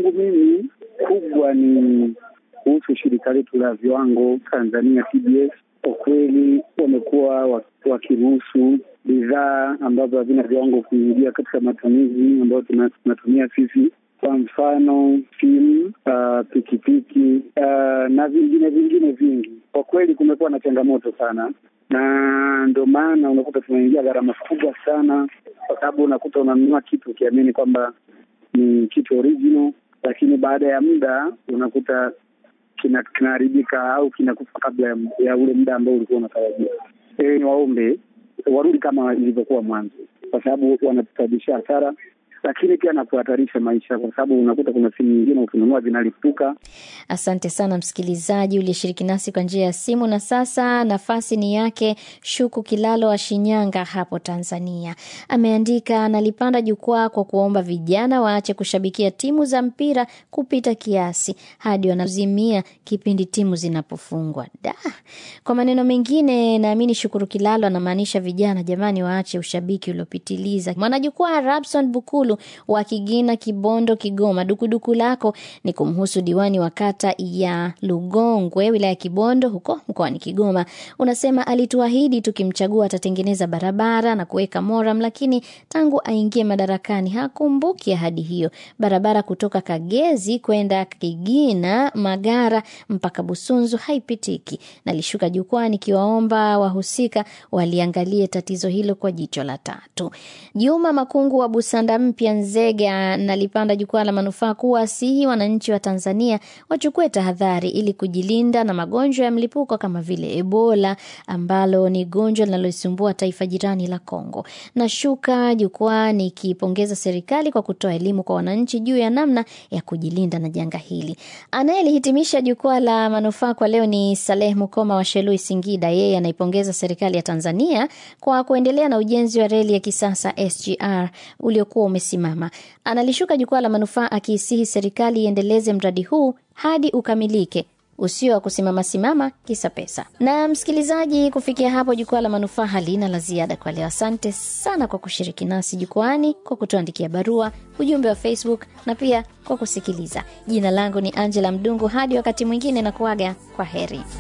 kwangu mimi kubwa ni kuhusu shirika letu la viwango Tanzania TBS. Kwa kweli wamekuwa wakiruhusu bidhaa ambazo havina viwango kuingia katika matumizi ambayo tunatumia sisi, kwa mfano simu, uh, pikipiki uh, na vingine vingine vingi. Kwa kweli kumekuwa na changamoto sana, na ndio maana unakuta tunaingia gharama kubwa sana, kwa sababu unakuta unanunua kitu ukiamini kwamba ni kitu original, lakini baada ya muda unakuta kinaharibika au kinakufa kabla ya, ya ule muda ambao ulikuwa unatarajia. E, ni waombe warudi kama ilivyokuwa mwanzo, kwa sababu wanatusababishia hasara, lakini pia na kuhatarisha maisha, kwa sababu unakuta kuna simu nyingine ukinunua zinalipuka. Asante sana msikilizaji uliyeshiriki nasi kwa njia ya simu. Na sasa nafasi ni yake Shuku Kilalo wa Shinyanga hapo Tanzania. Ameandika, nalipanda jukwaa kwa kuomba vijana waache kushabikia timu za mpira kupita kiasi hadi wanazimia kipindi timu zinapofungwa. Da, kwa maneno mengine, naamini Shukuru Kilalo anamaanisha vijana, jamani, waache ushabiki uliopitiliza. Mwanajukwaa Rabson Bukulu wa Kigina, Kibondo, Kigoma, dukuduku lako ni kumhusu diwani wa kata ya Lugongwe wilaya ya Kibondo huko mkoani Kigoma. Unasema alituahidi tukimchagua atatengeneza barabara na kuweka moram, lakini tangu aingie madarakani hakumbuki ahadi hiyo. Barabara kutoka Kagezi kwenda Kigina Magara mpaka Busunzu haipitiki. Nalishuka jukwaa nikiwaomba wahusika waliangalie tatizo hilo kwa jicho la tatu. Juma Makungu wa Busanda Mpya Nzega nalipanda jukwaa la manufaa kuwasihi wananchi wa Tanzania wachukue tahadhari ili kujilinda na magonjwa ya mlipuko kama vile Ebola ambalo ni gonjwa linaloisumbua taifa jirani la Kongo. Nashuka jukwaa nikipongeza serikali kwa kutoa elimu kwa wananchi juu ya namna ya kujilinda na janga hili. Anayelihitimisha jukwaa la manufaa kwa leo ni Saleh Mukoma wa Shelui, Singida. Yeye anaipongeza serikali ya Tanzania kwa kuendelea na ujenzi wa reli ya kisasa SGR uliokuwa umesimama. Analishuka jukwaa la manufaa akiisihi serikali iendeleze mradi huu hadi ukamilike usio wa kusimama simama kisa pesa. Na msikilizaji, kufikia hapo jukwaa la manufaa halina la ziada kwa leo. Asante sana kwa kushiriki nasi jukwani, kwa kutuandikia barua, ujumbe wa Facebook na pia kwa kusikiliza. Jina langu ni Angela Mdungu. Hadi wakati mwingine, na kuaga kwa heri.